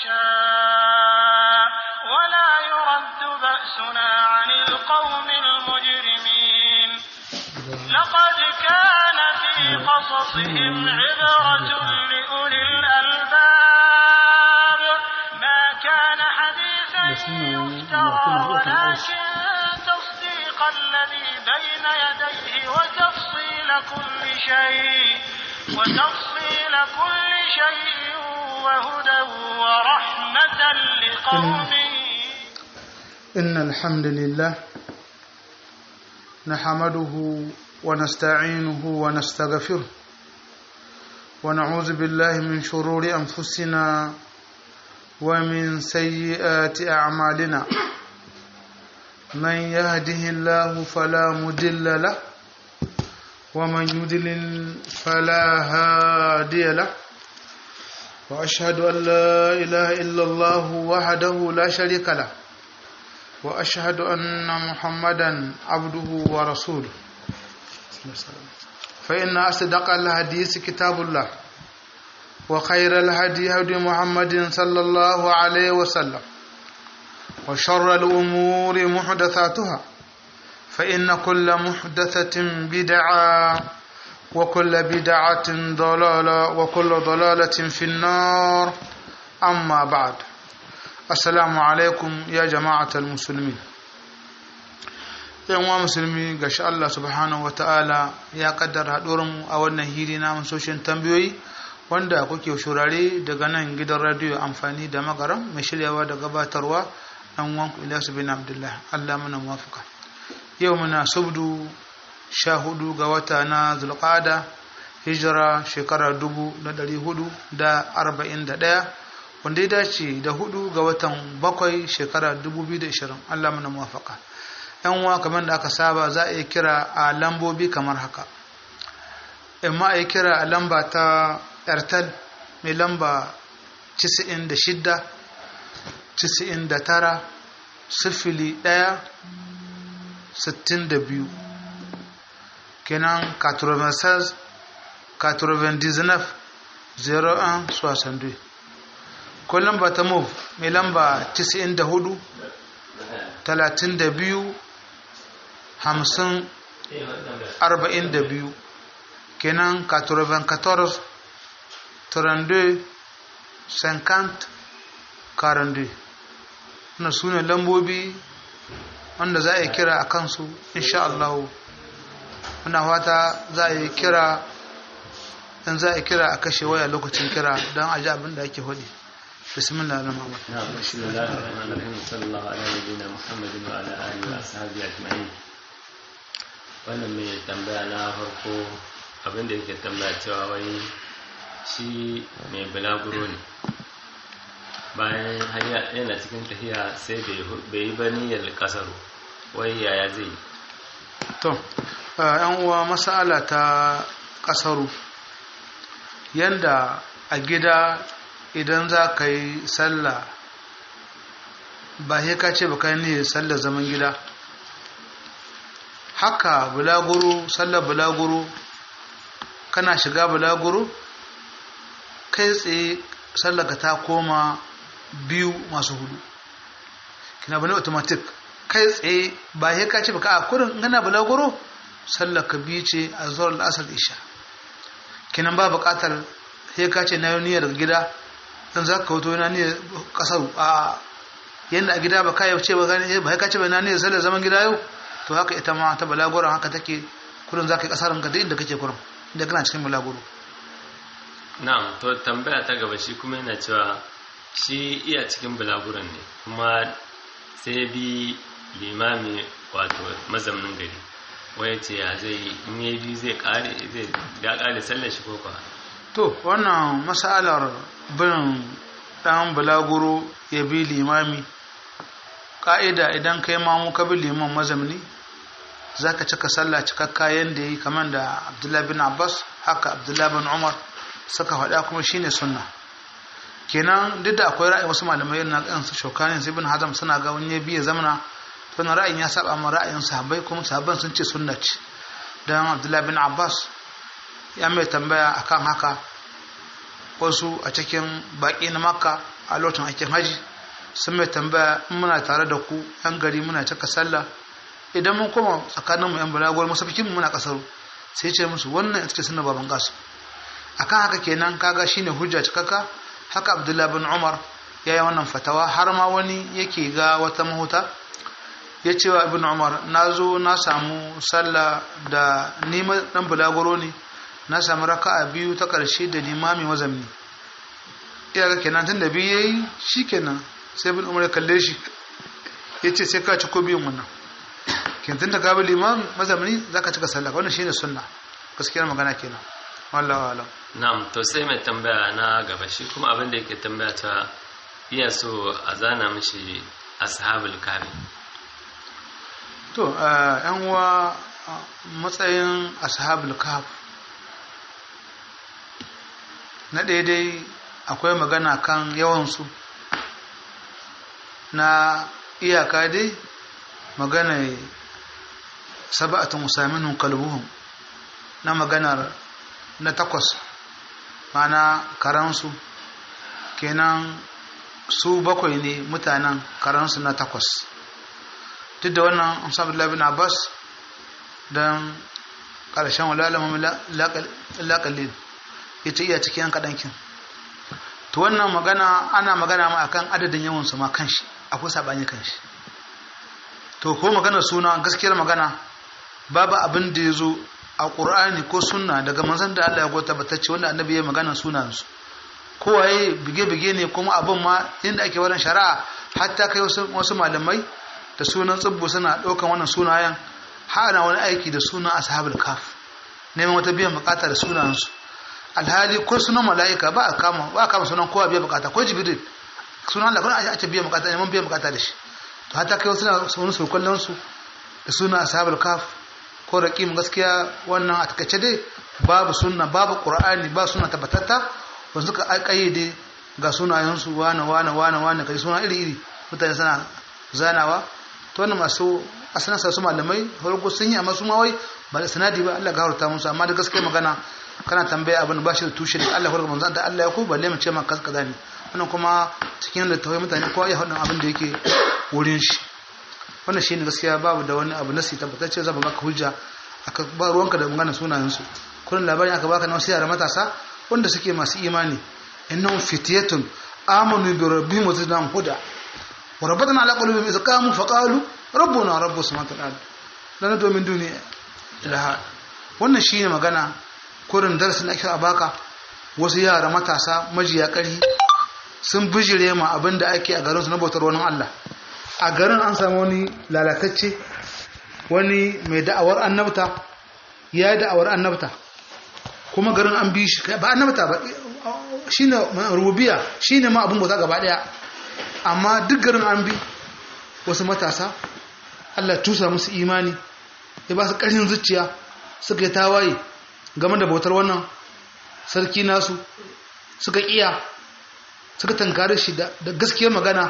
نشاء ولا يرد بأسنا عن القوم المجرمين لقد كان في قصصهم عبرة لأولي الألباب ما كان حديثا يفترى ولكن تصديق الذي بين يديه وتفصيل كل شيء وتفصيل كل شيء وهدى ورحمة لقوم إن الحمد لله نحمده ونستعينه ونستغفره ونعوذ بالله من شرور أنفسنا ومن سيئات أعمالنا من يهده الله فلا مضل له ومن يضلل فلا هادي له وأشهد أن لا إله إلا الله وحده لا شريك له وأشهد أن محمدا عبده ورسوله فإن أصدق الحديث كتاب الله وخير الهدي هدي محمد صلى الله عليه وسلم وشر الأمور محدثاتها فإن كل محدثة بدعة وكل بدعة ضلالة وكل ضلالة في النار أما بعد assalamu alaikum ya jama'atar musulmi yanwa musulmi ga shi Allah subhanahu wa ta'ala ya kaddara mu a wannan hiri na soshin tambayoyi wanda kuke shurare daga nan gidan radiyo amfani da magaram mai shiryawa da gabatarwa ɗan wanku ilyasu bin abdullah Allah muna mafaka yau muna subdu sha hudu ga wata na zulqada hijira shekara dubu da ɗari hudu da arba'in da ɗaya wanda ya dace da hudu ga watan bakwai shekara 2020 Allah mana muwafaka yan uwa kamar da aka saba za a yi kira a lambobi kamar haka amma a yi kira a lamba ta airtel mai lamba 96 99 sifili 1 62 kenan 96 99 01 62 ko lamba ta move mai lamba 94 32 50 42 kenan 94 32 50 42 na sune lambobi wanda za a yi kira a kansu insha Allah muna fata za a yi kira in za a yi kira a kashe waya lokacin kira don a ji abin da ake hudu بسم الله الرحمن الرحيم نعم بسم الله الرحمن الرحيم صلى الله على نبينا محمد وعلى اله واصحابه اجمعين wannan mai tambaya na farko abin da yake tambaya cewa wai shi mai bulaguro ne bayan hanya yana cikin tafiya sai bai yi ba niyyar kasaro wai yaya zai yi to yan uwa masala ta kasaru yanda a gida idan za ka yi sallah ba sai ka ce ba ka yi sallar zaman gida haka bulaguro sallar bulaguro kana shiga bulaguro kai tsaye sallar ka ta koma biyu masu hudu kina bane automatic kai tsaye ba sai ka ce ba ka a kurin gana bulaguro sallar ka biyu ce a zuwa al'asar isha kinan ba bukatar sai ka ce na yi niyyar gida dan za ka wato yana ne kasar a yadda a gida ba ka yau ce ba gani ba ka ce ba na ne sallar zaman gida yau to haka ita ma ta balaguran haka take kurin za ka yi kasarin ka duk inda kake kurin inda kana cikin balaguro na'am to tambaya ta gaba shi kuma yana cewa shi iya cikin balaguran ne kuma sai bi limami wato mazaunin gari waya ce ya zai in yi biyu zai kare zai ya kare sallar shi ko kwa to wannan masalar bin dan bulaguro ya bi limami ka'ida idan kai mamu ka bi liman mazamni za ka cika sallah cikakka yadda ya yi kamar da abdullahi bin abbas haka abdullahi bin umar suka faɗa kuma shine sunna kenan duk da akwai ra'ayi wasu malamai na kan su shokanin sai bin hazam suna ga wani biya zamana wannan ra'ayin ya saba ma ra'ayin sahabbai kuma sahabban sun ce sunna ce dan abdullahi bin abbas ya mai tambaya akan haka wasu a cikin baƙi na makka a lokacin aikin haji sun mai tambaya in muna tare da ku yan gari muna cika sallah idan mun koma tsakanin mu yan balagwar masafikin muna kasaru sai ce musu wannan ita ce sunna baban gasu akan haka kenan kaga shine hujja cikakka haka abdullahi bin umar ya yi wannan fatawa har ma wani yake ga wata mahuta ya ce wa ibn umar na zo na samu sallah da nima dan bulaguro ne na samu raka'a biyu ta ƙarshe da limami mazamni iyaka kenan tun da biyu yayi shikenan sai ibn umar ya kalle shi ya ce sai ka ci ko biyun wannan kenan tun da gabi limam mazamni zaka cika sallah wannan shine sunna gaskiyar magana kenan wallahu alam na'am to sai mai tambaya na gaba shi kuma abin da yake tambaya ta iya so a zana mishi ashabul kafi to yan uwa matsayin ashabul kaf na daidai akwai magana kan yawansu na iyaka dai magana saba'atun musamman kalbuhun na maganar na takwas mana karansu kenan su bakwai ne mutanen karansu na takwas duk da wannan amsabullah bin abbas don ƙarshen walalamun laƙalin ya ce iya cikin kaɗankin to wannan magana ana magana ma akan adadin yawansu ma kanshi akwai saɓani kanshi to ko magana suna gaskiyar magana babu abin da ya zo a ƙur'ani ko sunna daga manzan da Allah ya gota batacce wanda annabi ya magana sunansu kowaye bige-bige ne kuma abin ma inda ake wannan shari'a hatta kai wasu malamai da sunan tsibbu suna ɗaukan wannan sunayen hana wani aiki da sunan ashabul kaf neman wata biyan bukata da sunansu alhali ko sunan mala'ika ba a kama ba a kama sunan kowa biyan bukata ko jibril sunan Allah kuma ake biyan bukata neman biyan bukata da shi to hatta kai wasu wani sulkullan su da sunan ashabul kaf ko raqim gaskiya wannan a takaice dai babu sunna babu qur'ani ba sunna tabbatatta wanda suka kayyade ga sunayensu wane wane wane wane kai suna iri iri mutane suna zanawa to wannan masu asalin sa su malamai farko sun yi amma su ma wai ba da sanadi ba Allah gafarta musu amma da gaskiya magana kana tambaya abin ba shi da tushe da Allah farko manzo da Allah ya ku balle mu ce ma kaza ne wannan kuma cikin da tawai mutane kowa ya hadin abin da yake wurin shi wannan shine gaskiya babu da wani abu nasi tabbatacce zaba maka hujja aka ba ruwanka da magana sunayen su kullun labarin aka baka na wasu yara matasa wanda suke masu imani innahum fitiyatun amanu bi rabbihim wa zidnahum huda wa rabbatna ala qulubihim idh qamu fa qalu rabbuna rabbus samawati wal ard lana do min duni ilaha wannan shine magana kurin darasin ake a baka wasu yara matasa majiya ƙari sun bijire ma abin da ake a garin su na bautar wani Allah a garin an samu wani lalatacce wani mai da'awar annabta ya yi da'awar annabta kuma garin an bi shi ba annabta ba shine rubiya shine ma abin bauta gaba daya amma duk garin an bi wasu matasa Allah tusa musu imani ya ba su ƙarshen zuciya suka yi tawaye game da bautar wannan sarki nasu suka iya suka tankare shi da gaskiyar magana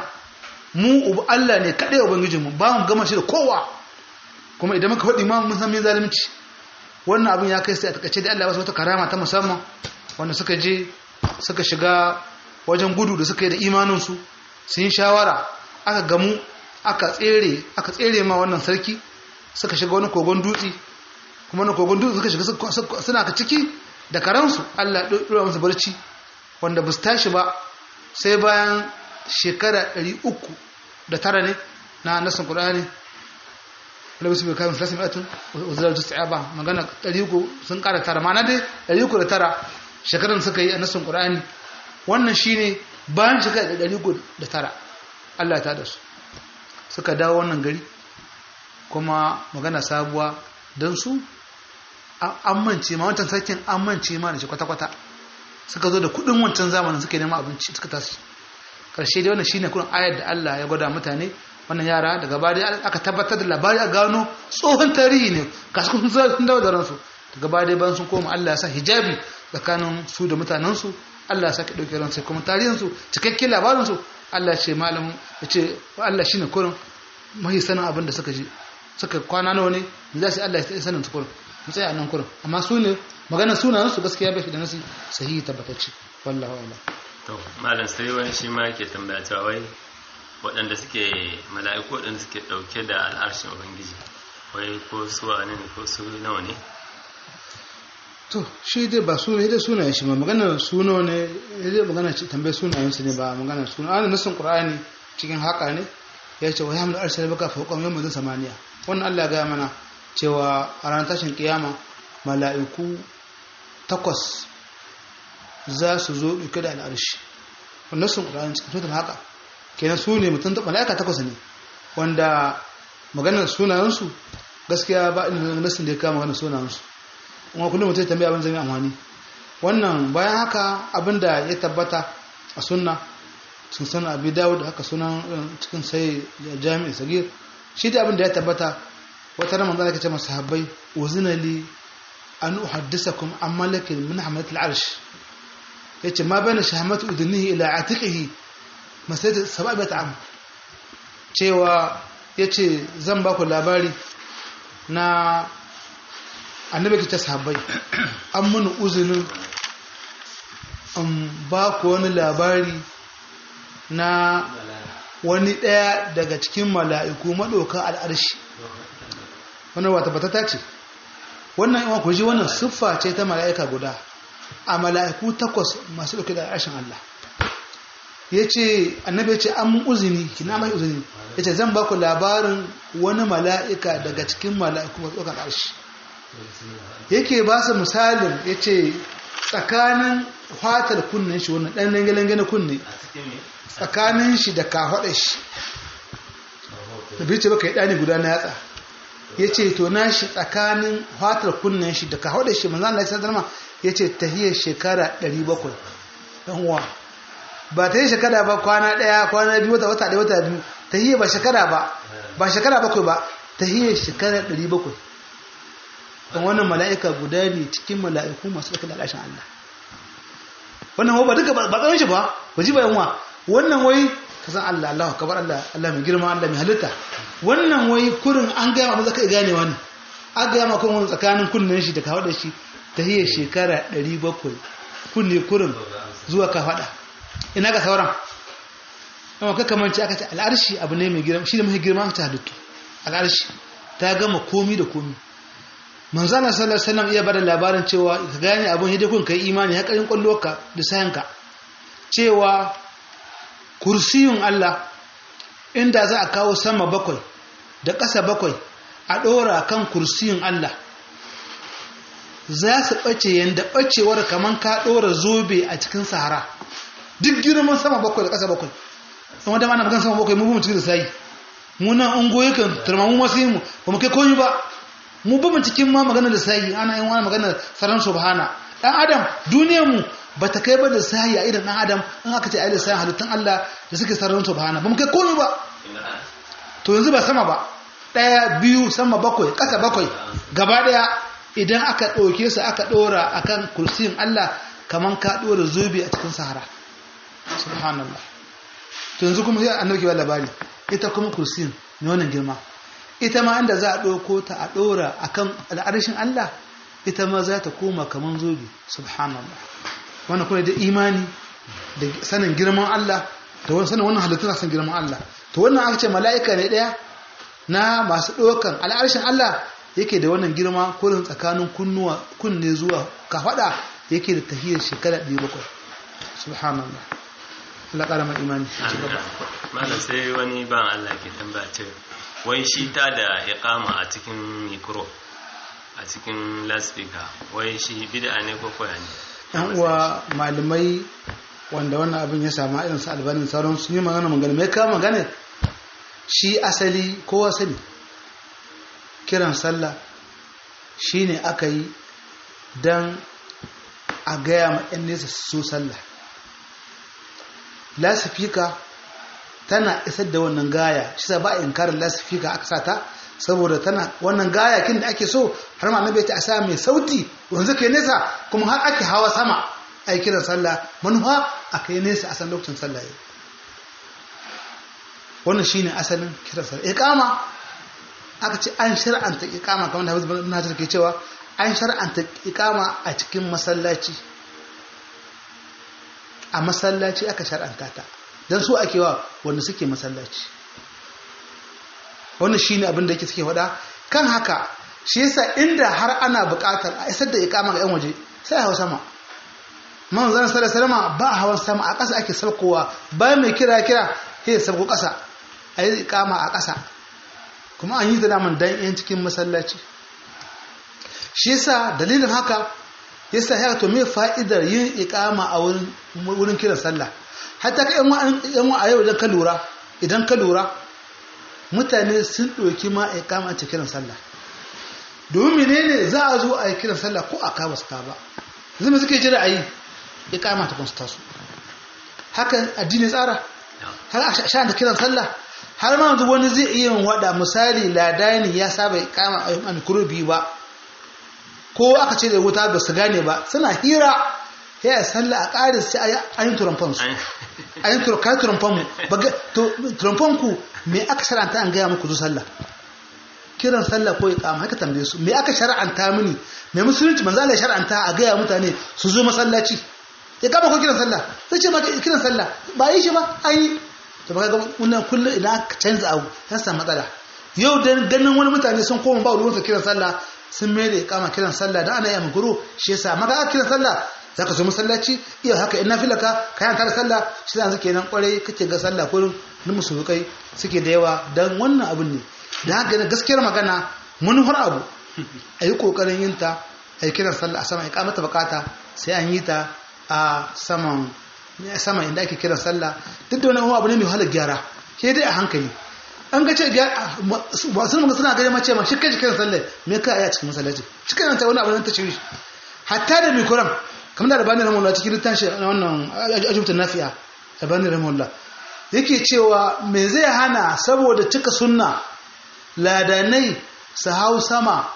mu Allah ne kaɗai ubangijinmu ba mu gama shi da kowa kuma idan muka faɗi ma mun san min zalunci wannan abin ya kai sai a takaice da Allah ya wata karama ta musamman wanda suka je suka shiga wajen gudu da suka yi da imaninsu sun yi shawara aka gamu aka tsere aka tsere ma wannan sarki suka shiga wani kogon dutse kuma na kogon dutse suka shiga suna ka ciki da karansu Allah ya ɗora musu barci wanda ba su tashi ba sai bayan shekara ɗari uku da tara ne na nasin ƙur'ani wanda bisu bai kayan filasin atun wazirar justa ya ba magana ɗari uku sun ƙara tara ma'ana dai ɗari uku da tara shekaran suka yi a nasin ƙur'ani wannan shine bayan shekara ɗari uku da tara Allah ta da su suka dawo wannan gari kuma magana sabuwa don su an mance ma wancan sarkin an mance ma da shi kwata-kwata suka zo da kudin wancan zamanin suka nema abinci suka tasu karshe dai wannan shine kurin ayar da Allah ya gwada mutane wannan yara daga baya aka tabbatar da labari a gano tsohon tarihi ne kasu sun sun dawo da ransu daga baya dai ban sun koma Allah ya sa hijabi tsakanin su da mutanen su Allah ya saka dauke ransu kuma tarihin su cikakken labarin su Allah ya ce malamin ya ce Allah shine kurin mahi sanin abin da suka ji suka kwana nawa ne za su Allah ya sanin su kurin mu tsaya nan kurin amma su ne magana sunayen su gaskiya bai da nasi sahihi tabbatacce wallahi wala to malam sai wani shi ma yake tambaya cewa wai waɗanda suke mala'iku waɗanda suke ɗauke da al'arshin ubangiji wai ko su wane ne ko su nawa ne to shi dai ba suna dai sunayen shi ba maganar suna ne dai magana ce tambayar sunayen su ne ba maganar suna ana nasin qur'ani cikin haka ne ya ce wa ya hamdu arsala baka fawqa yawm mazin samaniya wannan Allah ya gaya mana cewa a ranar tashin kiyama mala'iku takwas za su zo ɗauke da al'arshi wannan sun qur'ani cikin suratul haka kenan su ne mutum mala'ika takwas ne wanda maganar sunayensu gaskiya ba inda nasin da ya kama maganar sunayensu kuma kullum mutum ya tambaya abin zai amfani wannan bayan haka abinda ya tabbata a sunna sun sana abi dawud haka sunan cikin sai jami'in sagir shi da abinda ya tabbata wata ramar zana kace masu habbai uzina li an uhaddisakum an malakin min hamalat al-arsh yace ma bayna shahamatu udnihi ila atiqihi masayta sab'at am cewa yace zan ba ku labari na annabi ke ta sahabbai an mun uzinin an ba ku wani labari na wani ɗaya daga cikin mala'iku maɗaukan al'arshi wannan wata batata ce wannan yawan ku ji wannan siffa ce ta mala'ika guda a mala'iku takwas masu ɗauke da al'arshin Allah ya ce annabi ya ce an mun uzini kina mai uzini ya ce zan ba ku labarin wani mala'ika daga cikin mala'iku masu ɗaukan al'arshi yake ba su misalin ya ce tsakanin fatar kunnen shi wannan ɗan lange na kunne tsakanin shi da kafaɗa shi da bai ce baka yi ɗani guda na yatsa ya ce to na shi tsakanin fatar kunnen shi da kafaɗa shi manzan Allah ya sadar ya ce tahiyar shekara 700 ɗan uwa ba ta yi shekara ba kwana ɗaya kwana biyu wata wata ɗaya wata biyu tahiyar ba shekara ba ba shekara bakwai ba tahiyar shekara 700 don wannan mala'ika guda ne cikin mala'iku masu ɗauka da alashin Allah wannan ba duka ba tsawon shi ba ba ji bayan wa wannan wai ka san Allah Allah kabar Allah Allah mai girma Allah mai halitta wannan wai kurin an gaya ma zaka gane wani an gaya ma kuma tsakanin kunnen shi da ka da shi ta hiyar shekara 700 kunne kurin zuwa ka faɗa ina ga sauran amma ka kamanci aka ce al'arshi abu ne mai girma shi ne mai girma ta halittu al'arshi ta gama komi da komi manzana sallallahu alaihi wasallam iya bada labarin cewa ka gane abun hidda kun kai imani hakarin kwalloka da sayanka cewa kursiyun Allah inda za a kawo sama bakwai da ƙasa bakwai a ɗora kan kursiyun Allah za su ɓace yadda ɓacewar kamar ka ɗora zobe a cikin sahara duk girman sama bakwai da ƙasa bakwai kuma da mana magan sama bakwai mu bi mutum da sayi mu nan ungoyi kan turmamu masu yi mu ba mu kai komi ba mu ba mu cikin ma magana da sayi ana yin wani magana saran subhana dan adam duniyar mu ba ta kai ba da sayi a irin dan adam in aka ce ayyukan sayin halittun Allah da suke saran subhana ba mu kai komai ba to yanzu ba sama ba daya biyu sama bakwai kasa bakwai gaba daya idan aka ɗauke su aka ɗora akan kursiyin Allah kaman ka ɗora zobe a cikin sahara subhanallah to yanzu kuma sai annabi ke labari ita kuma kursiyin ne wannan girma ita ma inda za a ɗauko ta a ɗora a kan al'arshin Allah ita ma za ta koma kamar zobe subhanallah wanda kuma da imani da sanin girman Allah da wani sanin wannan halittun san girman Allah to wannan aka ce mala'ika ne ɗaya na masu ɗaukan al'arshin Allah yake da wannan girma kurin tsakanin kunnuwa kunne zuwa kafaɗa yake da tahiyar shekara ɗaya bakwai subhanallah Allah ƙara mai imani malam sai wani ban Allah ke tambaya ce wai shi ta da iqama a cikin mikro a cikin loudspeaker wai shi bid'a ne ko koya ne yan uwa malamai wanda wannan abin ya samu irin su albanin sauran sun yi magana magana mai kawo magana shi asali kowa sani kiran sallah shine aka yi don a gaya ma 'yan nesa su sallah lasifika tana isar da wannan gaya shi sa ba a inkarin lasifika aka sa ta saboda tana wannan gaya kin da ake so har ma annabi ta sa mai sauti wanzu kai nesa kuma har ake hawa sama ai kiran sallah manufa a kai nesa a san lokacin sallah yau wannan shine asalin kiran sallah iqama aka ce an shar'anta iqama kamar da Hafiz bin Hajar ke cewa an shar'anta iqama a cikin masallaci a masallaci aka shar'anta ta dan su ake wa wanda suke masallaci wannan shine abin da yake suke faɗa kan haka shi yasa inda har ana buƙatar a isar da iqama ga yan waje sai a hawa sama man zan sallar salama ba hawan sama a ƙasa ake saukowa ba mai kira kira sai ya sauko ƙasa a yi iqama a ƙasa kuma an yi da daman dan yan cikin masallaci shi yasa dalilin haka yasa ya to me fa'idar yin iqama a wurin wurin kiran sallah hatta ka yan yan a yau idan ka lura idan ka lura mutane sun ɗauki ma iqama ta kiran sallah domin menene za a zo a yi kiran sallah ko a ka basu ka ba zama suke jira a yi iqama ta kun taso haka addini tsara har a sha da kiran sallah har ma yanzu wani zai iya wada misali ladani ya saba iqama a mikro biyu ba ko aka ce da wuta ba su gane ba suna hira ya yi sallah a ƙarin sai a yi turamfan su a yi turamfan mu turamfan ku me aka shara'anta an gaya muku zu sallah kiran sallah ko iqama haka tambaye su me aka shara'anta mini me musulunci manzo Allah shara'anta a gaya mutane su zo masallaci ya kama ko kiran sallah sai ce maka kiran sallah ba yi shi ba an yi to baka ga wannan kullum idan aka canza abu ya samu matsala yau dan ganin wani mutane sun koma ba ruwansa kiran sallah sun mai da kama kiran sallah da ana yi amguro shi yasa maka aka kiran sallah zaka zo masallaci iya haka in nafilaka kayan tare sallah shi yanzu kenan kwarai kake ga sallah kullum na musulkai suke da yawa dan wannan abun ne da haka gaskiyar magana manufar abu a yi kokarin yin ta a yi kiran sallah a sama ya kamata bukata sai an yi ta a saman sama inda ake kiran sallah duk da wani abu ne mai wahalar gyara ke dai a hankali an ga ce masu muka suna gani mace ma shi kai kiran sallah me ka a cikin masallaci shi kai ta wani abu ne ta shiri hatta da mikuran kamar da rabani rahimahullah cikin littafi na wannan ajubtun nafi'a rabani rahimahullah yake cewa me zai hana saboda cika sunna ladanai su hau sama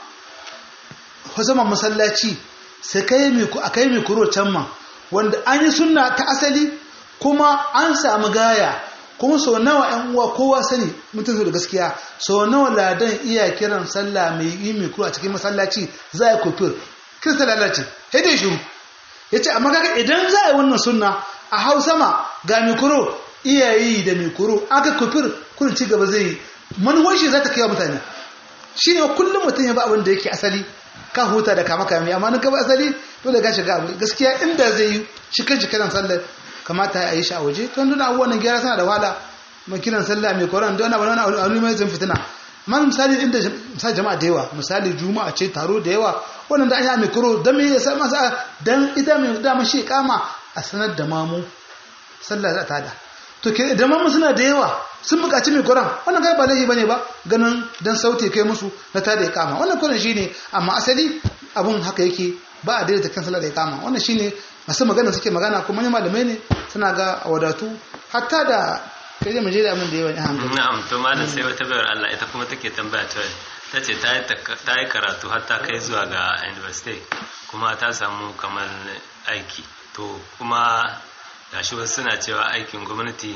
sama masallaci sai kai mai a kai mai kuro can ma wanda an yi sunna ta asali kuma an samu gaya kuma sau nawa ‘yan uwa kowa sani mutum da gaskiya sau nawa ladan iya kiran sallah mai yi mai kuro a cikin masallaci za a yi kofir kiran sallah lalace sai dai shiru ya ce amma kaga idan za a yi wannan sunna a hau sama ga mai kuro iya yi da mai kuro aka kofir kurin ci gaba zai yi manuwar shi za ta kai wa mutane shi ne kullum mutum ya ba abin da yake asali ka huta da kama kame amma nan ka ba asali dole ka shiga abu gaskiya inda zai yi shi kan kiran sallar kamata a yi shi a waje to nuna abubuwan gyara suna da wahala mai kiran sallah mai koran don wani wani wani mai zan fitina amma misali inda misali jama'a da yawa misali juma'a ce taro da yawa wannan da an yi mai kuro don me yasa masa dan ita mai dama shi kama a sanar da mamu sallah za ta da to ke da mamu suna da yawa sun buƙaci mai kuran wannan kai ba laifi bane ba ganin dan sauti kai musu na tada ya kama wannan kuran shine amma asali abun haka yake ba a daidaita kan sallar da ya kama wannan shine masu magana suke magana kuma ne malamai ne suna ga wadatu hatta da kai da muje da abin da yawa ya hankali na'am to malam sai wata bayar Allah ita kuma take tambaya ta ta ce ta yi karatu har ta kai zuwa ga university kuma ta samu kamar aiki to kuma gashi wasu suna cewa aikin gwamnati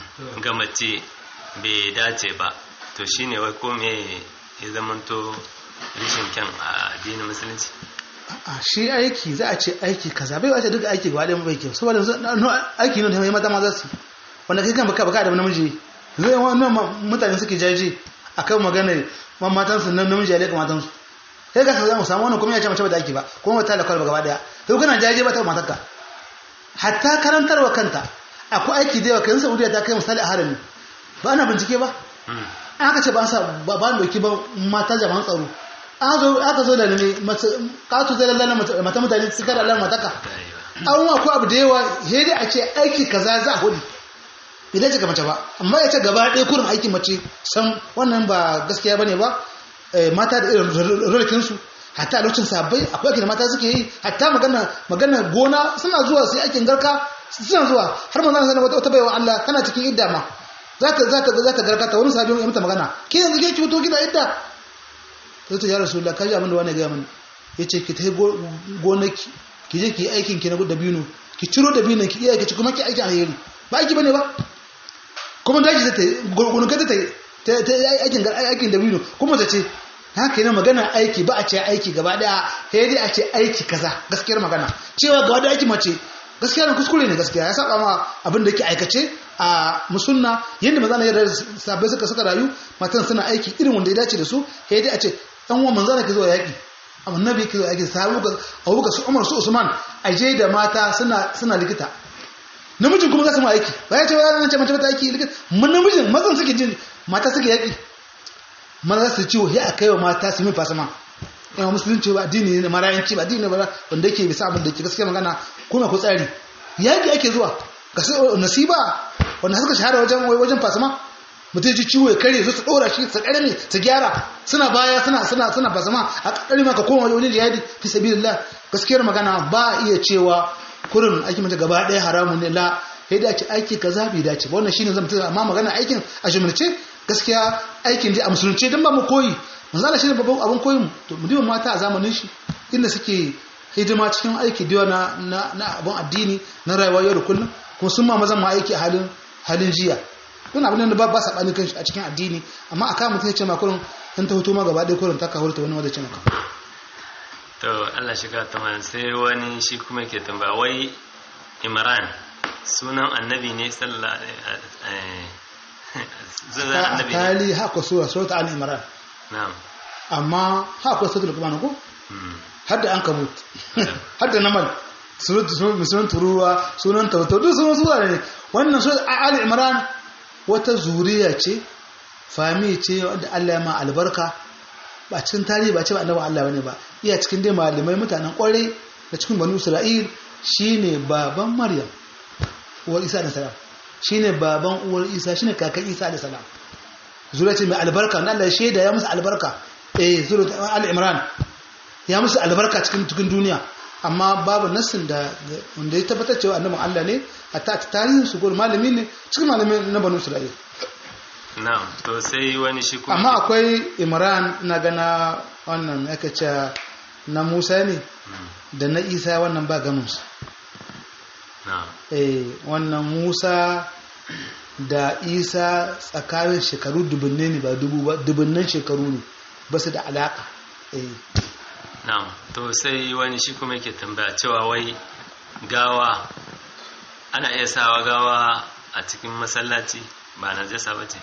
ga mace bai dace ba to shine wai ko me ya zamanto rishin kyan a addinin musulunci a shi aiki za a ce aiki kaza bai wace duk aiki gaba ɗaya bai kyau saboda aiki ne da mai mata maza su wanda kai kan baka baka da namiji zai wannan mutane suke jaje akan maganar matan su nan namiji ya leka matan su sai ka samu samu wannan kuma ya ce mace ba da aiki ba kuma mata da kwalba gaba ɗaya to kana jaje ba ta matarka hatta karantarwa kanta akwai aiki da yawa kan Saudiya ta kai misali a harami ba ana bincike ba an aka ce ba sa ba ba doki ba mata jama'an tsaro aka zo da ne katu zai lalala mata mutane su kada lalala mataka an wa ko abu da yawa hedi a ce aiki kaza za a hudu idan ce ga mace ba amma ya ce gaba ɗaya kurin aiki mace san wannan ba gaskiya bane ba mata da irin rolikinsu hatta a lokacin sabbai akwai aikin da mata suke yi hatta magana magana gona suna zuwa sai aikin garka suna zuwa har manzon sallallahu alaihi wata baiwa Allah tana cikin idda ma zata zata zata garka ta wani sabi ya mata magana ke yanzu ke ki fito gida idda sai ta ya rasulullah kaji abin da wani ga mani yace ki tai gonaki ki je ki aikin ki na dabino ki ciro dabinon ki iya ki ci kuma ki aikin alheri ba aiki bane ba kuma daji ta gonaka ta ta ta aikin aikin dabino kuma ta ce haka yana magana aiki ba a ce aiki gaba daya sai dai a ce aiki kaza gaskiyar magana cewa gaba da aiki mace gaskiya ne kuskure ne gaskiya ya saba ma abin da yake aikace a musunna yadda maza na yadda sabai suka suka rayu matan suna aiki irin wanda ya dace da su sai dai a ce dan uwan manzo ke zuwa yaki annabi yake zuwa yaki sahabu ga Abubakar su Umar su Usman aje da mata suna suna likita namijin kuma za su ma aiki ba ya ce ba ya ce mace ta aiki likita mun namijin mazan suke jin mata suke yaki maza su ciwo sai a kai wa mata su min fasama yawa musulunci ba addini ne marayanci ba addini ne ba wanda yake bisa abin da yake gaskiya magana kuma ku tsari yaki ake zuwa ga sai nasiba wanda suka shahara wajen wajen fasama mutum ji ciwo ya kare su su dora shi su karame su gyara suna baya suna suna suna fasama a kakari maka koma wajen jihadi fi sabilillah gaskiyar magana ba iya cewa kurin aiki mata gaba ɗaya haramun ne la sai da ake aiki kaza bai dace ba wannan shine zan mutum amma magana aikin a jumlace gaskiya aikin dai a musulunci dan ba mu koyi manzo Allah shine babban abin koyin to mu diba mata a zamanin shi inda suke hidima cikin aiki da na na na abin addini na rayuwa yau da kullum kuma sun ma mazan ma aiki a halin halin jiya don abin da ba ba sabani kan a cikin addini amma aka mutum ya ce ma kurin in ta hoto ma gaba ɗaya kurin ta ka hurta wani wanda ce maka to Allah shiga ta man sai wani shi kuma ke tambaya wai Imran sunan annabi ne sallallahu alaihi sunan annabi ne hali haka sura sura al-imran na'am amma haka sura al-qur'an ko Mm. hadda an kabut hadda namal sunan turuwa sunan tauto duk sunan sura ne wannan sura ali imran wata zuriya ce fami ce wanda Allah ya ma albarka ba cikin tarihi ba ce ba annabi Allah bane ba iya cikin dai malamai mutanen kwarai da cikin banu isra'il shine baban maryam uwar isa da salam shine baban uwar isa shine kakan isa da salam zuriya ce mai albarka wanda Allah ya shaida ya musu albarka eh zuriya ali imran ya musu albarka cikin cikin duniya amma babu nassin da wanda ya tabbatar cewa annabin Allah ne hatta ta tarihin su gurin malami ne cikin malami na banu Isra'il na'am to sai wani shi kuma amma akwai Imran na gana wannan aka ce na Musa ne Mm. da na Isa wannan ba gamin su na'am eh wannan Musa da Isa tsakanin shekaru dubunne ne ba dubu ba dubunnan shekaru ne ba su da alaka eh na'am to sai wani shi kuma yake tambaya cewa wai gawa ana iya sawa gawa a cikin masallaci ba na jasa ba ce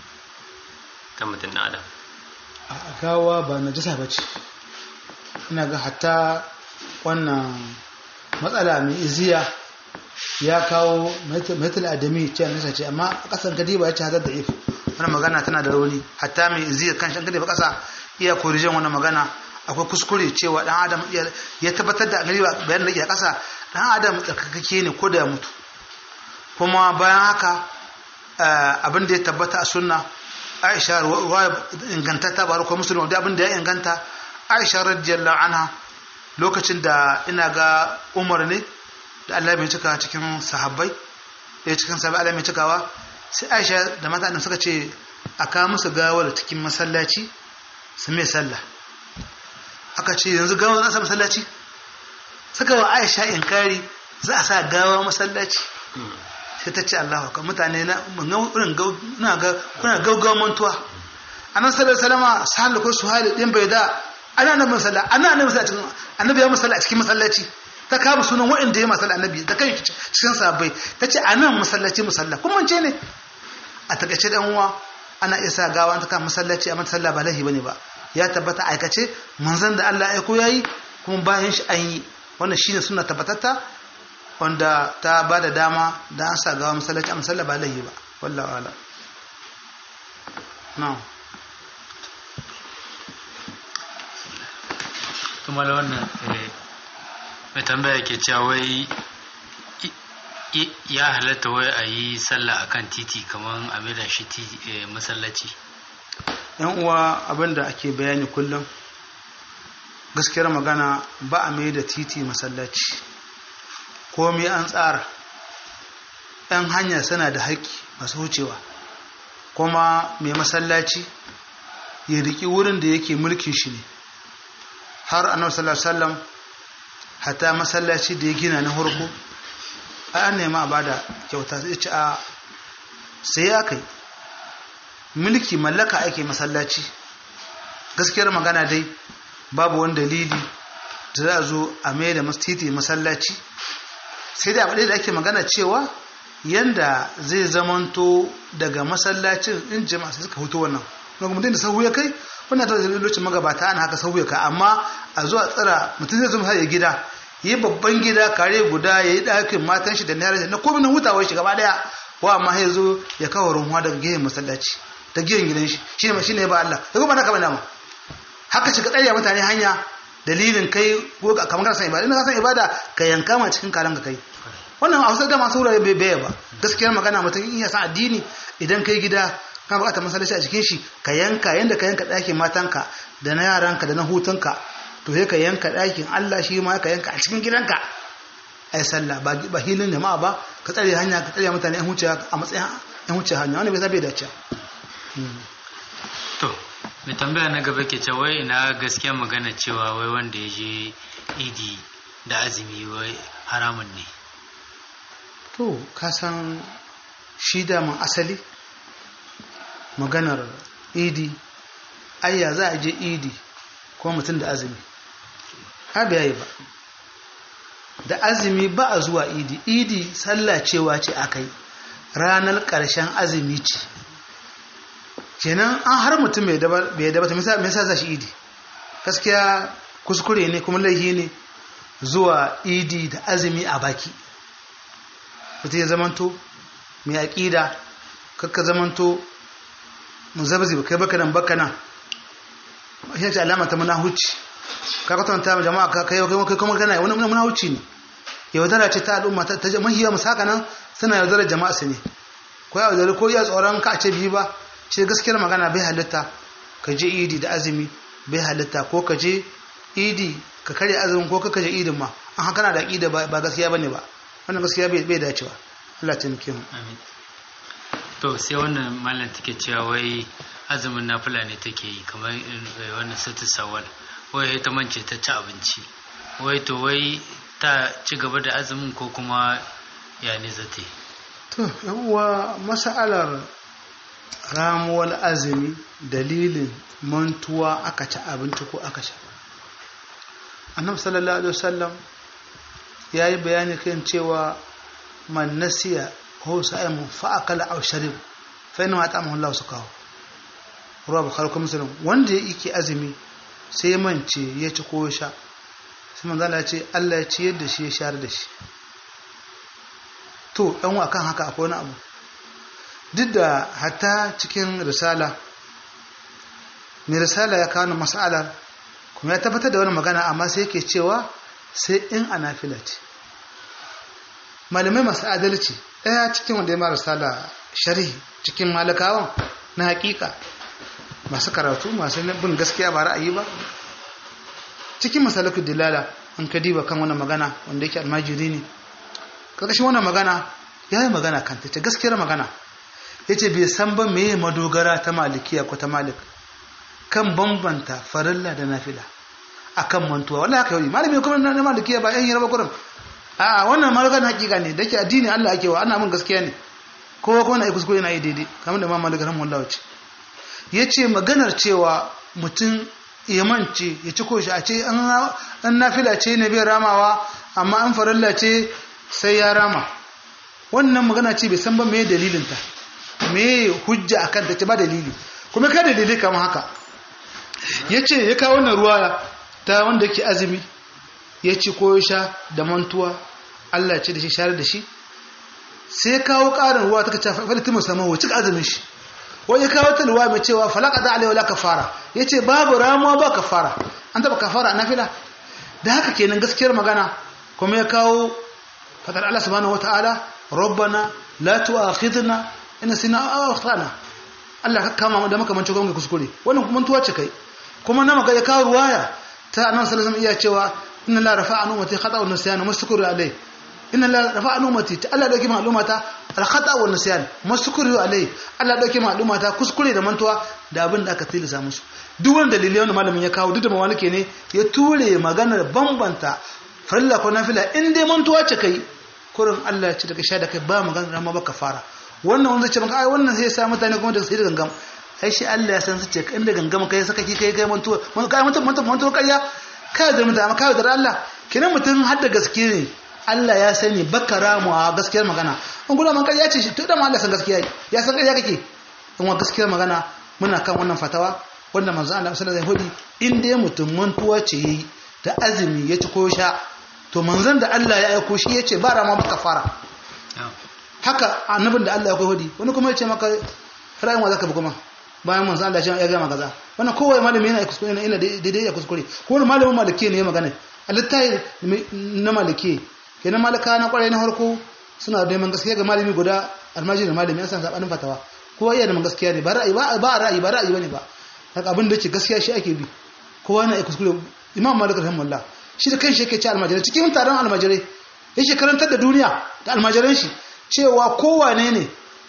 ta mutum na adam a gawa ba najasa ba ce ina ga hatta wannan matsala mai iziya ya kawo metal adami ce nasa ce amma a ƙasar gadi ba ya ce hadar da if wani magana tana da rauni hatta mai iziya kan shan gadi ba ƙasa iya korijen wani magana akwai kuskure cewa ɗan adam iya- ya tabbatar da gari bayan da ke ƙasa ɗan adam tsarkakake ne ko da ya mutu kuma bayan haka eh, abin da ya tabbata a sunna aisha ruwa ingantatta ba ko musulun da abin da ya inganta aisha radiyallahu anha lokacin da ina ga umar ne da Allah mai cika cikin sahabbai da cikin sahabbai Allah mai cikawa sai aisha da mata suka ce a kawo musu gawar cikin masallaci su mai sallah aka ce yanzu gawar za a sa masallaci suka wa aisha inkari za a sa gawa masallaci sai ta ce Allah ka mutane na irin na ga kuna gaugawa mantuwa anan sallallahu alaihi wasallam sahal ko suhali din bai da ana nan masalla ana nan masalla cikin annabi ya masalla a cikin masallaci ta kama sunan wa'anda ya masalla annabi da kai cikin sahabbai ta ce anan masallaci musalla kun mance ne a takaice dan uwa ana iya sa gawa ta kama masallaci a masalla ba lahi bane ba ya tabbata aikace manzon da Allah ya aiko yayi kuma bayan shi an yi wannan shine sunna tabbatatta wanda ta ba da dama da an sa gawa masallaci a masalla ba lahi ba wallahu ala na'am kuma da wannan eh, mai tambaya ke cewa wai i- i- ya halatta wai a yi sallah akan titi kamar a maida shi titi eh, masallaci yan uwa abinda ake bayani kullum gaskiyar magana ba a mai da titi masallaci komai an tsara yan hanya suna da haƙƙi masu wucewa kuma mai masallaci ya riƙi wurin da yake mulkin shi ne har annabi sallallahu alaihi wasallam hatta masallaci da ya gina na farko ai an nema a bada kyauta sai ce a sai ya kai mulki mallaka ake masallaci gaskiyar magana dai babu wani dalili da za a zo a mai da titi masallaci sai dai abu da ake magana cewa yanda zai zamanto daga masallacin in jama'a sai suka hutu wannan kuma mutum da sahu ya kai wannan ta lokacin magabata ana haka sahu ya kai amma a zuwa tsira mutum zai zama ya gida yi babban gida kare guda ya yi ɗakin matan shi da na na komai na hutawar shi gaba daya wa amma ya zo ya kawo runwa daga gehen masallaci ta gehen gidan shi shi ne shi ne ba Allah ya kuma na kama dama haka shi ka tsaya mutane hanya dalilin kai ko kamar kana san ibada ina ka san ibada ka yanka ma cikin kalan ka kai wannan a wasu da masu wurare bai baya ba gaskiyar magana mutum in ya san addini idan kai gida ka bukata masallaci a cikin shi ka yanka yanda ka yanka ɗakin matanka da na yaranka da na hutunka to sai ka yanka ɗakin Allah shi ma ka yanka a cikin gidanka ai sallah ba ba hilin jama'a ba ka tsare hanya ka tsare mutane yan huce a matsayin yan huce hanya wanda bai zabe dace to mai tambaya na gaba ke cewa wai ina gaskiya magana cewa wai wanda ya je idi da azumi wai haramun ne to ka san shi daman asali maganar idi ayya za a je idi ko mutum da azumi haɓe yayi ba da azumi ba a zuwa idi idi sallah cewa ce aka yi ranar ƙarshen azumi ce kenan an har mutum bai daba ta me yasa za shi idi gaskiya kuskure ne kuma laihi ne zuwa idi da azumi a baki mutum ya zamanto mai aƙida kakka zamanto muzabzi ba kai baka nan baka nan shi ce alama ta munahuci ka kwatanta ma jama'a ka kai kai kuma kana wani munahuci ne yaudara ce ta al'umma ta mahiya musaka nan suna yaudarar jama'a su ne ko ya yaudari ko ya tsoron ka a ce biyu ba ce gaskiyar magana bai halitta ka je idi da azumi bai halitta ko ka je idi ka karya azumin ko ka je idin ma an haka na da aƙida ba gaskiya bane ba wannan gaskiya bai dacewa Allah ta muke mu amin to sai wannan mallam take cewa wai azumin nafila ne take yi kamar wannan sati sawal wai ta mance ta ci abinci wai to wai ta ci gaba da azumin ko kuma ya ne zata yi to uwa mas'alar ramuwar azumi dalilin mantuwa aka ci abinci ko aka sha annabi sallallahu alaihi wasallam ya yi bayani kan cewa man nasiya ko sa'imun fa'akala aw sharib fa inna ma ta'amahu Allah su kawo ruwa bukhari ko muslim wanda yake azumi sai ya mance ya ci ko sha sai manzo Allah ya ce Allah ya ciyar da shi ya share da shi to dan akan haka akwai wani abu duk da hatta cikin risala mai risala ya kawo mas'alar kuma ya tabbatar da wani magana amma sai yake cewa sai in ana fila ce malamai masu adalci ɗaya cikin wanda ya mara risala sharhi cikin malakawan na hakika masu karatu masu bin gaskiya ba ra'ayi ba cikin masalaku dilala an ka diba kan wannan magana wanda yake almajiri ne ƙarƙashin wannan magana ya yi magana kan ta ce gaskiyar magana ya ce bai san ba meye madogara ta malikiya ko ta malik kan bambanta farilla da nafila akan mantuwa wallahi haka yau malami kuma na malikiya ba yan yarba kurin a wannan malakan hakika ne da ke addini Allah ake wa ana mun gaskiya ne kowa ko na kuskure na yi daidai kamar da mamman daga ramun lawaci ya ce maganar cewa mutum ya mance ya ci koshi a ce an nafila ce ne bai ramawa amma an farilla ce sai ya rama wannan magana ce bai san ba me dalilinta me hujja akan ta ce ba dalili kuma ka dalili kamar haka ya ce ya kawo wannan ruwa ta wanda yake azumi ya ci ko sha da mantuwa Allah ce da shi share da shi sai kawo ƙarin ruwa ta kace falati musamman wa cika azumin shi wani kawo ta ruwa mai cewa falaka da alaihi wala kafara yace babu ramuwa ba kafara an taba kafara a nafila da haka kenan gaskiyar magana kuma ya kawo fadar Allah subhanahu wataala rabbana la tu'akhidna in sina aw akhtana Allah ka kama mu da makamancin gwamnati kuskure wannan mantuwa ce kai kuma na maka ya kawo ruwaya ta annabi sallallahu alaihi iya cewa inna la rafa'a ummati khata wa nisyan mastukuru alai inna la rafa'a ummati ta Allah dauki ma'lumata al khata wa nisyan mastukuru alai Allah dauki ma'lumata kuskure da mantuwa da abin da aka tilasa musu duk wani dalilai wanda malamin ya kawo duk da mawalike ne ya ture maganar bambanta farilla ko nafila in dai mantuwa ce kai kurin Allah ya ci daga sha da kai ba maganar rama ba kafara wannan wanda ce maka ai wannan sai ya sa mutane kuma da sai da gangam ai shi Allah ya san su ce inda gangama kai saka ki kai kai mantuwa man kai mantuwa mantuwa mantuwa kayya kai da mutum amma kai da Allah kinan mutum har da gaske ne Allah ya sani baka ramuwa gaskiyar magana an gudu man ya ce shi to da ma Allah san gaskiya ya san ƙarya kake in wa gaskiyar magana muna kan wannan fatawa wanda manzo Allah sallallahu alaihi wasallam in dai mutum mantuwa ce yayi da azumi ya ci ko sha to manzon da Allah ya aiko shi yace ba rama baka fara haka annabin da Allah ya koyi wani kuma yace maka ra'ayin wa zaka bi kuma bayan manzo Allah ya gama kaza wannan kowa malami yana kuskure yana daidai ya kuskure ko wani malamin maliki ne ya magana alittai na maliki kenan malaka na kwarai na harko suna da neman gaskiya ga malami guda almajiri da malami an san sabanin fatawa kowa iya neman gaskiya ne ba ra'ayi ba ba ra'ayi ba ra'ayi bane ba haka abin da yake gaskiya shi ake bi kowa yana kuskure imam malik rahimahullah shi da kanshi yake ce almajirai cikin taron almajirai yake karantar da duniya da almajiran shi cewa kowane ne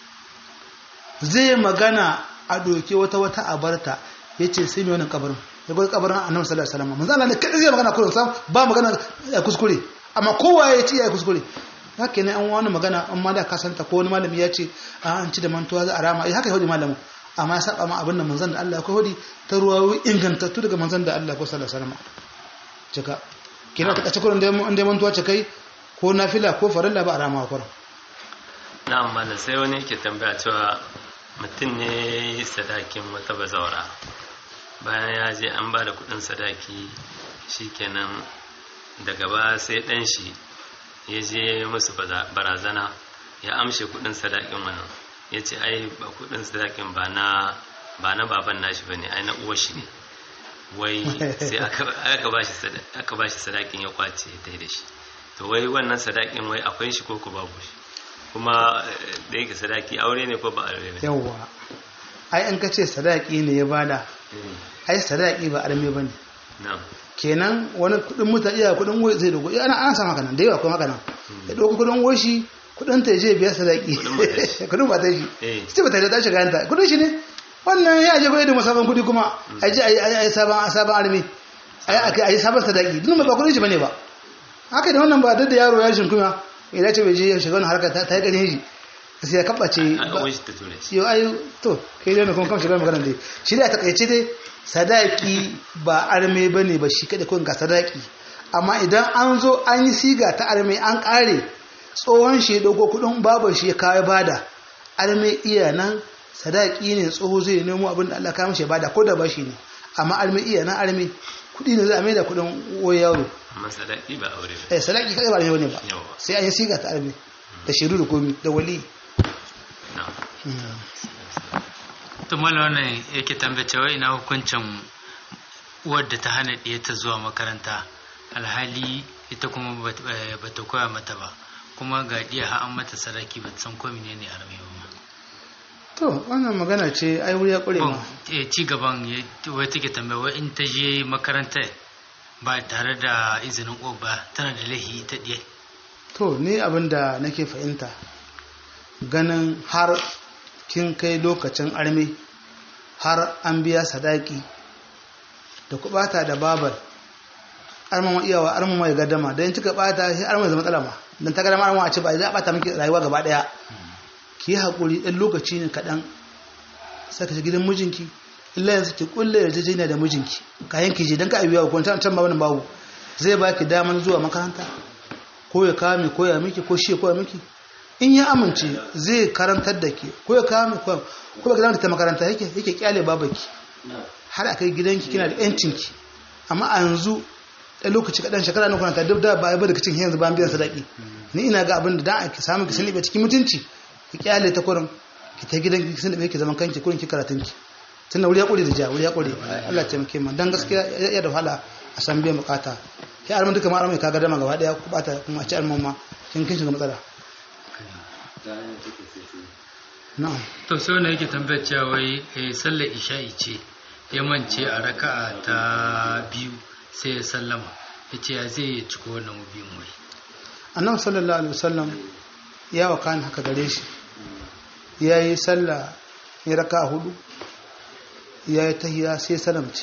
zai magana a doke wata wata abarta ya ce sai mai wani kabarin ya gwada kabarin annabi sallallahu alaihi wasallam manzo Allah ne kadai zai magana kullum sam ba magana ya kuskure amma kowa ya ce ya kuskure haka ne an wani magana an ma da ka santa ko wani malami ya ce a an ci da mantuwa za a rama haka ya malamu amma ya saba ma abin da manzon da Allah ya hodi ta ruwa ingantattu daga manzon da Allah ko sallallahu alaihi wasallam cika kina ta kace kullum da an da mantuwa ce kai ko nafila ko farilla ba a rama kullum na'am malam sai wani yake tambaya cewa mutum ne sadakin wata bazawara bayan ya je an ba da kudin sadaki shikenan daga ba sai dan shi ya je musu barazana ya amshe kudin sadakin wannan ya ce ai ba kudin sadakin ba na ba na baban nashi ba ne ai na uwar shi ne wai sai aka ba shi sadakin ya kwace ta da shi to wai wannan sadakin wai akwai shi ko ku babu shi kuma da yake sadaki aure ne ko ba aure ne yawwa ai an ka ce sadaki ne ya bada ai sadaki ba arme bane kenan wani kudin mutane iya kudin wai zai dogo ana ana san haka nan da yawa kuma haka nan ya dogo kudin woshi kudin ta je biya sadaki kudin ba ta shi ce ba ta da shiga yanta kudin shi ne wannan ya je bai da musaban kudi kuma a je a yi sabon sabon arme a yi sabon sadaki duk ba kudin shi bane ba haka da wannan ba da yaro ya shinkuma idan ce bai je ya shiga wani harkar ta yi ƙarin shi sai ya kaɓace yau ayu to kai dai kuma kan shiga maganar dai shi da takaice dai sadaki ba arme ba ne ba shi kaɗai kun ga sadaki amma idan an zo an yi siga ta arme an ƙare tsohon shi ɗauko kuɗin babar shi ya kawo bada arme iya nan sadaki ne tsoho zai nemo abin da Allah kawo mishi bada ko da ba shi ne amma arme iya nan arme kuɗi ne za a mai da kuɗin wani yaro amma sadaki ba aure ba eh sadaki kai ba ne ba sai an yi siga ta arme da shiru da komi da wali to mala wannan yake tambace wai ina hukuncin wadda ta hana ɗaya ta zuwa makaranta alhali ita kuma ba ta koya mata ba kuma ga ɗiya ha an mata sadaki ba san ko menene arme ba to wannan magana ce ai wuri ya ƙure ma ci gaban wai take tambaya wai in ta je makaranta ba tare da izinin uwa ba tana da laihi ta ɗiye to ni abin da nake fahimta ganin har kin kai lokacin arme har an biya sadaki da ku bata da babar armama iyawa armama ya gadama don cika bata shi armama zama matsala ma don ta gadama armama a ce ba za a bata miki rayuwa gaba daya ki yi haƙuri ɗan lokaci ne kaɗan saka shi gidan mijinki illa yanzu ki kulle yarjejeniya da mijinki kayan ki je don ka abiya ko can can ba wani babu zai baki daman zuwa makaranta ko ya kame ko ya miki ko shi ya koya miki in ya amince zai karantar da ke ko ya kame ko ko ba gidan ta makaranta yake yake kyale babaki har akai gidanki kina da yancin ki amma a yanzu ɗan lokaci kaɗan shekara na kwanata duk da ba ya bada kicin yanzu ba biyan sadaki ni ina ga abin da dan ake samu ki sani cikin mutunci ki kyale ta kurin ki ta gidan ki sani ki zaman kanki kurin ki karatun ki tunda wuri ya kure da ja wuri ya kure Allah ya taimake mu dan gaskiya ya da wahala a san biyan bukata ki armin duka ma armin ka ga dama gaba daya ku bata kuma a ci armin ma kin kin shiga matsala na'am to sai wanda yake tambayar cewa wai sallar isha'i ce ya mance a raka'a ta biyu sai ya sallama ya ce ya zai ya ciko wannan biyun wai annabi sallallahu alaihi wasallam ya wa kan haka gare shi ya yi sallah ya raka hudu ya yi tahiya sai salamci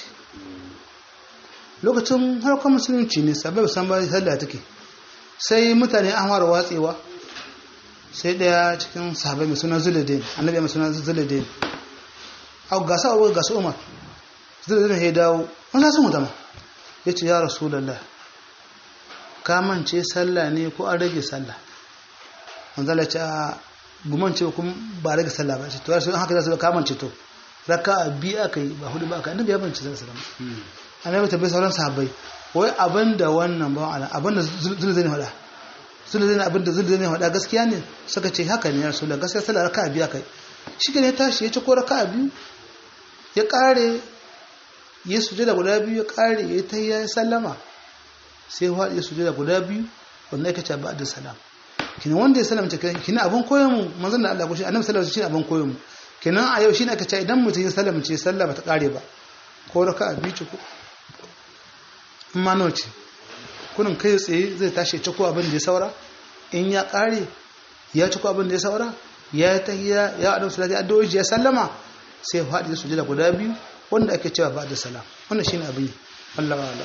lokacin harkar musulunci ne sabai san ba sallah take sai mutane an fara watsewa sai daya cikin sahabai mai suna zuladin annabi mai suna zuladin a gasa a gasa umar zuladin ya dawo wani sun mutama ya ce ya rasulallah kamance sallah ne ko an rage sallah manzala ce a gumance kuma ba rage sallah ba ce to yasu haka za su kamance to raka a biyu aka yi ba hudu ba aka annabi ya bance sallah sallah annabi ta bai sauran sahabbai wai abinda wannan ba ala abinda zulu zai hada zulu zai abinda zulu zai hada gaskiya ne suka ce haka ne ya rasulullah gaskiya sallah raka a biyu aka yi shi ne ya tashi ya ci ko raka a biyu ya kare ya sujada guda biyu ya kare ya ta ya sallama sai ya sujada guda biyu wanda ya kace ba'da salam kina wanda ya salamta kina abin koyon mu manzon da Allah ko shi annabi sallallahu alaihi wasallam abin koyon mu kina a yau shine aka ce idan mutum ya salamce sallah bata kare ba ko raka'a biyu ce ko amma nawa ce kunin kai tsaye zai tashi ya ko abin da ya saura in ya kare ya ci ko abin da ya saura ya tahiyya ya annabi sallallahu alaihi wasallam ya sallama sai ya faɗi sujada guda biyu wanda ake cewa ba da salam wannan shine abin Allah Allah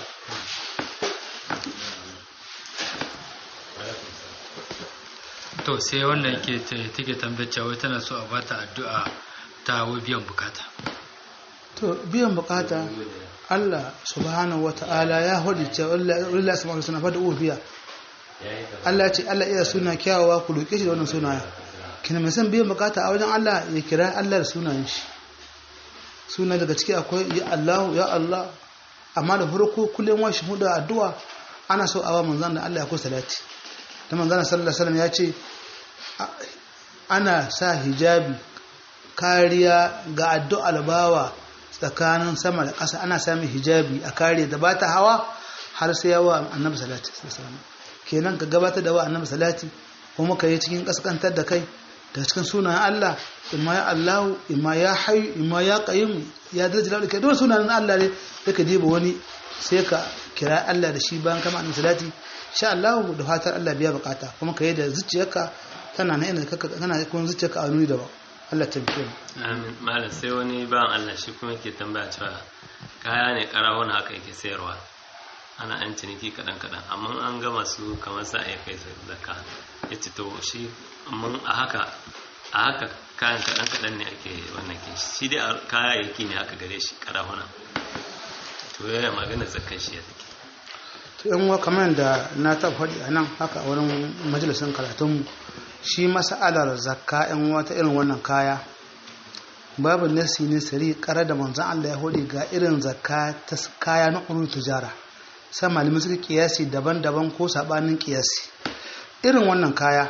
to sai wannan yake take tambayar cewa tana so a bata addu'a ta wai biyan bukata to biyan bukata Allah subhanahu wata'ala ya hudu cewa Allah subhanahu suna fada ubiya Allah ce Allah iya suna kyawawa ku roke shi da wannan sunaya kina mai son biyan bukata a wajen Allah ya kira Allah da sunayen shi suna daga ciki akwai ya Allah ya Allah amma da farko kullum wa huda addu'a ana so a wa manzon da Allah ya kusa salati da manzon sallallahu alaihi wasallam ya ce ana sa hijabi kariya ga addu'ar bawa tsakanin sama da ƙasa ana sami hijabi a kare da ba ta hawa har sai yawa annabi salati kenan ka gabatar da wa annabi salati kuma ka yi cikin kaskantar da kai da cikin sunayen Allah imma ya Allahu imma ya hayyu imma ya qayyum ya daraja da kai dole sunayen Allah ne da ka diba wani sai ka kira Allah da shi bayan kama annabi salati sha Allah da fatar Allah biya bukata kuma ka yi da zuciyarka tana nan inda kana kun zuciyarka a nuni da ba Allah ta biyo amin malam sai wani ba Allah shi kuma yake tambaya cewa kaya ne karawon haka yake sayarwa ana an ciniki kadan kadan amma an ga masu kamar sa ya kai zakka yace to shi amma a haka a haka kayan kadan kadan ne ake wannan ke shi dai kayayyaki ne haka gare shi karawuna to yaya magana zakkan shi ya take to yan wa kamar da na ta faɗi a nan haka a wurin majalisun karatunmu shi mas'alar zakka yan wata irin wannan kaya babu nasi ne sari kara da manzon Allah ya hode ga irin zakka ta kaya na ƙuru tujara sai malamai suka kiyasi daban-daban ko sabanin kiyasi irin wannan kaya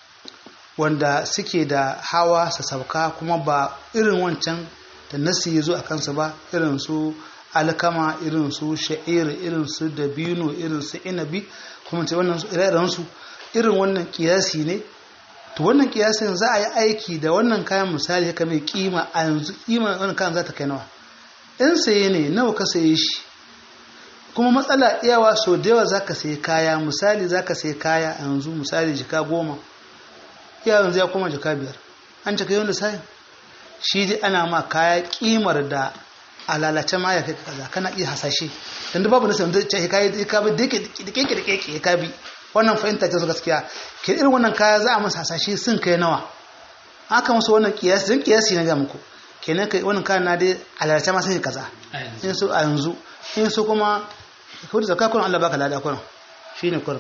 wanda suke da hawa sa sauka kuma ba irin wancan da nasi ya zo a kansa ba irin su alkama irin su sha'ir irin su dabino irin su inabi kuma ce wannan ire su irin wannan kiyasi ne to wannan kiyasin za a yi aiki da wannan kayan misali haka mai kima a yanzu kima wannan kayan za ta kai nawa in saye ne nawa ka saye shi kuma matsala iyawa so da yawa za ka sayi kaya misali za ka sayi kaya a yanzu misali jika goma iya yanzu ya koma jika biyar an cika yau da sayin shi dai ana ma kaya kimar da a lalace ma ya kai kaza kana iya hasashe dan babu nasu da ce kai ka bi da keke da keke ka bi wannan fahimta ce su gaskiya ke irin wannan kaya za a masa hasashe sun kai nawa aka musu wannan kiyasi dan kiyasi na ga muku kenan kai wannan kaya na dai a lalace ma sun kaza in su a yanzu in su kuma ko da zakka kun Allah baka lada kun shine kun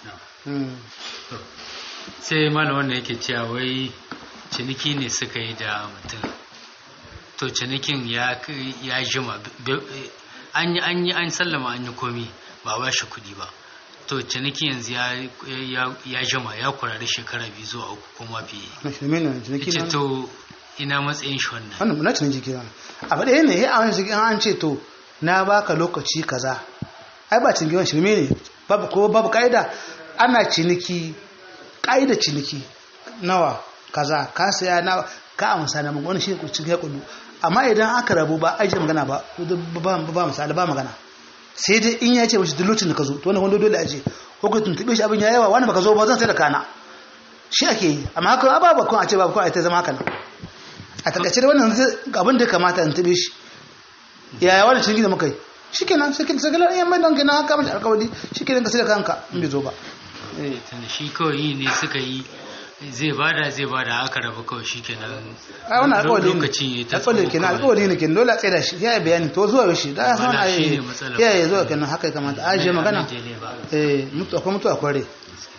sai malam wanda yake cewa wai ciniki ne suka yi da mutum to cinikin ya ya jima an yi an yi an sallama an yi komi ba ba shi kudi ba to ciniki yanzu ya ya jima ya kurari shekara biyu zuwa uku kuma fiye ce to ina matsayin shi wannan wannan na ciniki kenan a faɗe ne ya awon shi an ce to na baka lokaci kaza ai ba ciniki wani shirme ne babu ko babu ka'ida ana ciniki ka'ida ciniki nawa kaza ka saya na ka amsa na wani shi cikin ya kudu amma idan aka rabu ba ajiye magana ba ba misali ba magana sai dai in ya ce mashi duk da ka zo to wani wanda dole aje ko ka tuntube shi abin ya yawa wani baka zo ba zan sai da kana shi ake yi amma haka ba ba kun a ce ba kun a ta zama haka nan a takaice da wannan abin da ya kamata in tube shi yaya wani cikin da muka yi shi kenan sai kin sagalar yan mai don kenan haka mashi alkawari shi kenan ka sai da kanka in bai zo ba shi kawai yi ne suka yi zai bada zai bada aka rabu kawai shikenan a wannan alƙawari lokacin ya ne ta alƙawari tsawo kenan kawai. alƙawari ne kenan dole a tsaye da shi ya yi bayani to zuwa yaushe da san Wannan a yi shine matsalar. ya yi zuwa kenan haka ya kamata a je magana Daidai ba. eh mutu akwai mutu akwai rai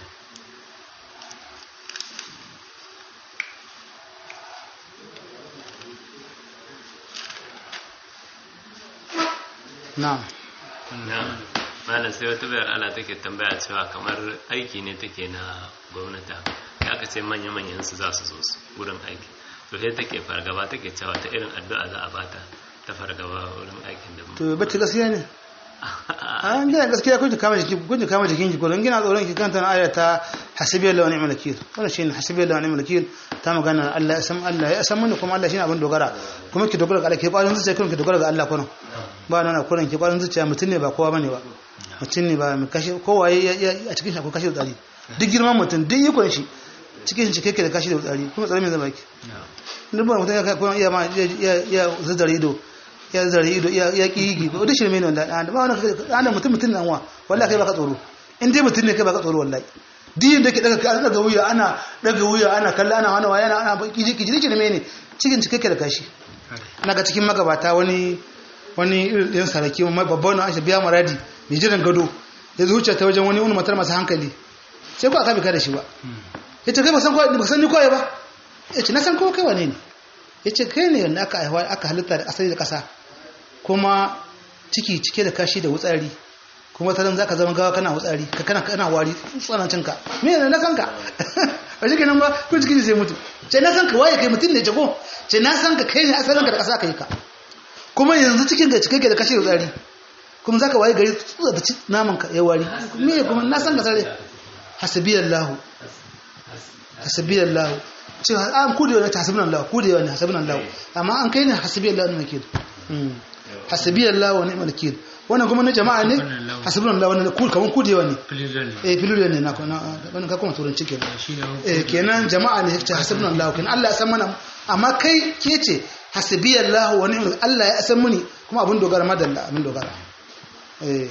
na'am na malam sai wata bayar ala take tambaya cewa kamar aiki ne take na gwamnati ya aka ce manya-manyan su za su zo su wurin aiki to sai take fargaba take cewa ta irin addu'a za a bata ta fargaba wurin aikin da to bacci gaskiya ne an gina gaskiya kun ji kama jiki kun ji kama jikin ki ko dan gina tsoron ki kanta na aya ta hasbiyallahu wa ni'mal wakeel wannan shine hasbiyallahu wa ni'mal wakeel ta magana Allah ya san Allah ya san mun kuma Allah shine abin dogara kuma ki dogara ga Allah ki kwarin zuciya kuma ki dogara ga Allah kuma ba nan na kuran ki kwarin zuciya mutun ne ba kowa bane ba mutun ne ba mai kashi kowa ya a cikin shi akwai kashi da tsari duk girman mutun duk ikon shi cikin shi kake da kashi da tsari kuma tsari mai zama ki duk ba mutun ya kai kuma iya ma ya ya zazzare ido ya zare ido ya ya kigi ba da shirme ne wanda da ba wani da mutum mutum nan wa wallahi kai baka tsoro in dai mutum ne kai baka tsoro wallahi din da ke daga ana daga wuya ana daga wuya ana kalla ana wani waya ana ana kiji kiji shirme ne cikin cike da kashi naga cikin magabata wani wani irin saraki mai babban na Aisha biya maradi mai jiran gado ya zuciya ta wajen wani wani matar masu hankali sai ko aka bi ka da shi ba yace kai ba san ko ba san ni ko ba yace na san ko kai wane ne yace kai ne wanda aka aiwa aka halitta da asali da kasa kuma ciki cike da kashi da wutsari kuma ta za ka zama gawa kana wutsari ka kana kana wari tsanancin ka me ne na san ka ba shi kenan ba ko ciki sai mutu ce na san ka waye kai mutum ne jago ce na san ka kai ne asalin ka da kasa kai ka kuma yanzu cikin ga cike da kashi da wutsari kuma zaka waye gari tsutsa da naman ka ya wari me kuma na san ka sare hasbiyallahu hasbiyallahu ce an kudewa ne ta hasbunallahu kudewa ne hasbunallahu amma an kai ne hasbiyallahu ne ke hasbiyallahu wa ni'mal wakeel wannan kuma na jama'a ne hasbunallahu wannan kul kaman kudewa ne Fililon ne. eh filu ne na na wannan ka kuma turanci kenan Shi ne eh kenan jama'a ne ce hasbunallahu kenan Allah ya san mana amma kai ke ce hasbiyallahu wa ni'mal Allah ya san muni kuma abun dogara madalla abun dogara eh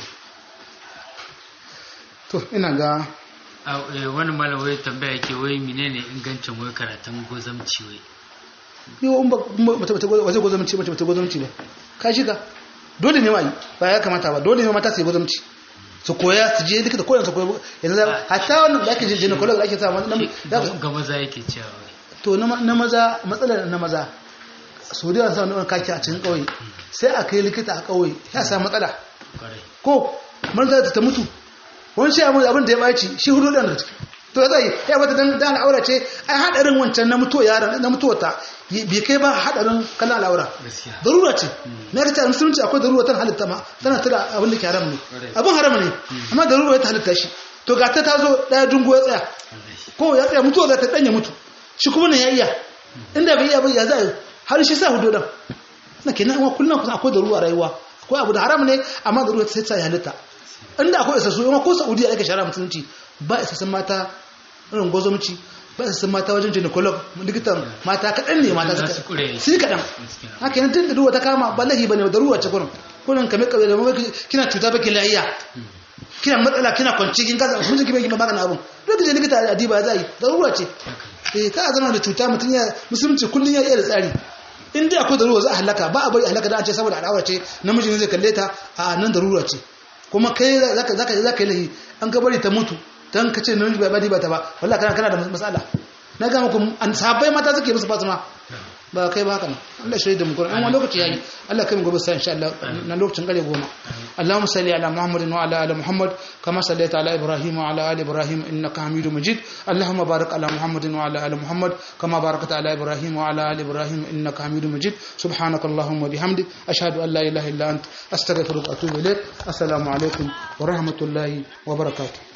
to ina ga A- eh, wani malam wai tambaya yake wai menene ingancin wai karatun gozamci wai yau in ba mace mace waje gwazamci mace mace gwazamci ba ka shiga dole ne ma yi ba ya kamata ba dole ne mata su yi gwazamci su koya su je duka da koyan su koya yanzu za hatta wannan da ake je gynecolog da ake sa wani nan za ku- ga maza yake cewa wai to na ma- na maza matsalar na maza su da sa wani kaki a cikin kauye sai a kai likita a kauye ya sa matsala kwarai ko maza ta mutu wani shi abin abin da ya ɓaci shi hudu ɗan da ciki to zai ya bata dan dan al'aura ce ai hadarin wancan na mutuwa yaran na mutuwa ta bai kai ba hadarin kallon al'aura gaskiya darura ce na ga ta musulunci akwai darura tan halitta ma tana tada abin da ke haram ne abin haram ne amma darura ya ta halitta shi to ga ta tazo daya dungo ya tsaya wallahi ko ya tsaya mutuwa za ta danya mutu shi kuma ne ya iya inda bai iya ba ya zai har shi sa hudu dan na kenan wa kullum kusan akwai darura rayuwa akwai abu da haram ne amma darura sai ta halitta inda akwai isassu yawa ko saudiya ake shara musulunci ba isassun mata irin gwazomci ba isassun mata wajen gynecolog likitan mata kaɗan ne mata Za suka su kure. sai kaɗan haka yana tun da ruwa ta kama ba lahi ba ne da ruwa ce kurin kurin kame kame da mamaki kina cuta baki lahiya kina matsala kina kwanci kin kasa mun jiki bai magana abun duk da likita a diba za yi da ruwa ce eh ka zama da cuta mutum ya musulunci kullun ya iya da tsari in dai akwai da ruwa za a halaka ba a bari a halaka da an ce saboda al'aura ce namiji ne zai kalle ta a nan da ruwa ce kuma kai zaka zaka zaka yi lahi an ka bari ta mutu dan ka ce namiji bai bari ba ta ba wallahi kana kana da matsala na ga muku an sahabbai mata suke musu fatima ba kai ba haka nan Allah shirye da mu Qur'an wani lokaci yayi Allah kai mu gobe sai insha Allah na lokacin kare goma Allahumma salli ala Muhammadin wa ala ali Muhammad kama sallaita ala Ibrahim wa ala ali Ibrahim innaka Hamidum Majid Allahumma barik ala Muhammadin wa ala ali Muhammad kama barakta ala Ibrahim wa ala ali Ibrahim innaka Hamidum Majid subhanaka Allahumma bihamdik ashhadu an la ilaha illa ant astaghfiruka wa atubu ilaik assalamu alaikum wa rahmatullahi wa barakatuh